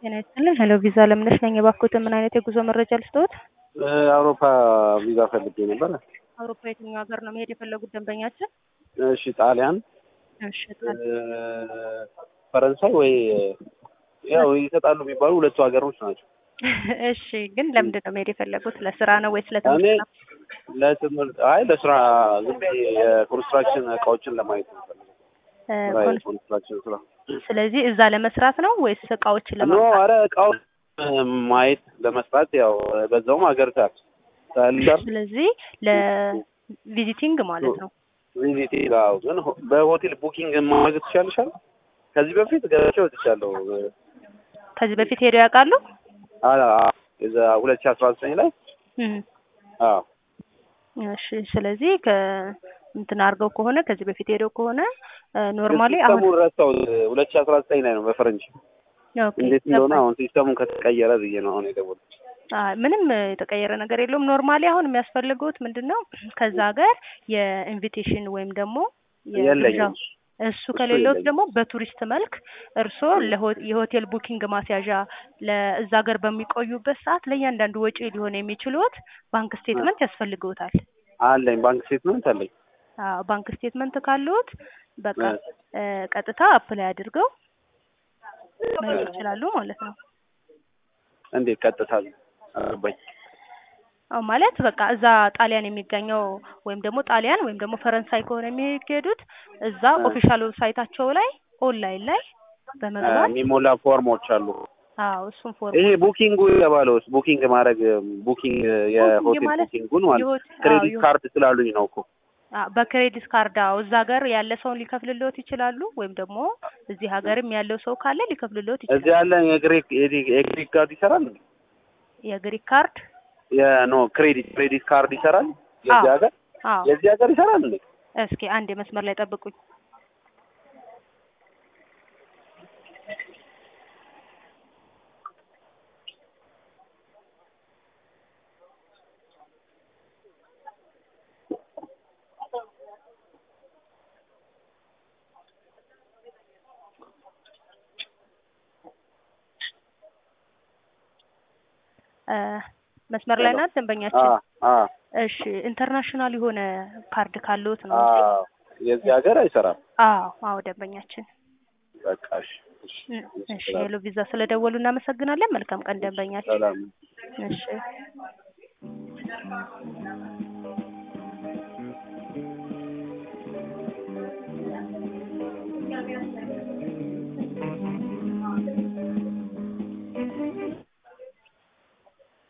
ጤና ይስጥልኝ። ሄሎ ቪዛ ለምነሽ ነኝ። የባክዎትን ምን አይነት የጉዞ መረጃ ልስጥዎት? አውሮፓ ቪዛ ፈልጌ ነበረ። አውሮፓ የትኛው ሀገር ነው መሄድ የፈለጉት ደንበኛችን? እሺ ጣሊያን፣ እሺ ጣል- ፈረንሳይ ወይ ያው ይሰጣሉ የሚባሉ ሁለቱ ሀገሮች ናቸው። እሺ ግን ለምንድን ነው መሄድ የፈለጉት? ለስራ ነው ወይስ እኔ ለትምህርት ነው? ለትምህርት አይ ለስራ ዝም ብዬ የኮንስትራክሽን እቃዎችን ለማየት ነው የምፈልገው። እ፣ ስራ ኮን- የኮንስትራክሽን ስራ ስለዚህ እዛ ለመስራት ነው ወይስ እቃዎችን ኖ ለማምጣት? አረ እቃውን ማየት ለመስራት ያው በዛውም ሀገር ታክስ ታልዳር ስለዚህ ለቪዚቲንግ ማለት ነው። ቪዚት ጋር ግን ሆ- በሆቴል ቡኪንግ ማድረግ ትችላለሻል። ከዚህ በፊት ገብቼ ወጥቻለሁ። ከዚህ በፊት ሄደው ያውቃሉ? አ- እዛ ሁለት ሺህ አስራ ዘጠኝ ላይ እም፣ አዎ እሺ ስለዚህ ከ እንትን አድርገው ከሆነ ከዚህ በፊት ሄደው ከሆነ ኖርማሊ አሁን ሲስተሙን ረሳሁት። ሁለት ሺህ አስራ ዘጠኝ ላይ ነው በፈረንጅ ኦኬ፣ እንዴት እንደሆነ ገባኝ። አሁን ሲስተሙን ከተቀየረ ብዬ ነው አሁን የደወልኩት። አይ ምንም የተቀየረ ነገር የለውም። ኖርማሊ አሁን የሚያስፈልጉት ምንድን ነው ከዛ ሀገር የኢንቪቴሽን ወይም ደግሞ የለኝም የግብዣ እሱ ከሌሎት የለኝም። ደግሞ በቱሪስት መልክ እርስዎ ለሆ- የሆቴል ቡኪንግ ማስያዣ ለእዛ ሀገር በሚቆዩበት ሰዓት ለእያንዳንዱ ወጪ ሊሆን የሚችሉት ባንክ ስቴትመንት ያስፈልግዎታል። አለኝ ባንክ ስቴትመንት አለኝ። አዎ ባንክ ስቴትመንት ካለዎት በቃ እ፣ ቀጥታ አፕላይ አድርገው መሄድ ይችላሉ ማለት ነው። እንዴት ቀጥታ አገባኝ። አዎ ማለት በቃ እዛ ጣሊያን የሚገኘው ወይም ደግሞ ጣሊያን ወይም ደግሞ ፈረንሳይ ከሆነ የሚሄዱት እዛ እ። ኦፊሻል ዌብሳይታቸው ላይ ኦንላይን ላይ በመግባት የሚሞላ ፎርሞች አሉ። አዎ እሱን ፎርም ይሄ ቡኪንጉ የተባለው ቡኪንግ ማድረግ ቡኪንግ የሆቴል ማለት ቡኪንጉን ማለት የሆት- አዎ፣ ክሬዲት የሆ- ካርድ ስላሉኝ ነው እኮ አዎ፣ በክሬዲት ካርድ አዎ እዛ ሀገር ያለ ሰውን ሊከፍልልዎት ይችላሉ። ወይም ደግሞ እዚህ ሀገርም ያለው ሰው ካለ ሊከፍልልዎት እዚህ ይችላል። ያለ የግሪክ የግሪክ ካርድ ይሰራል። የግሪክ ካርድ የኖ ክሬዲት ክሬዲት ካርድ ይሰራል። የዚህ አዎ። ሀገር አዎ የዚህ ሀገር ይሰራል እንዴ? እስኪ አንድ የመስመር ላይ ጠብቁኝ። እ፣ መስመር ላይ ናት ደንበኛችን። አ አ እሺ ኢንተርናሽናል የሆነ ካርድ ካለዎት ነው አ እንጂ የዚህ ሀገር አይሰራም። አዎ አዎ ደንበኛችን በቃ እሺ እሺ እ፣ እሺ ሄሎ ቪዛ ስለደወሉ እናመሰግናለን። መልካም ቀን ደንበኛችን። ሰላም እሺ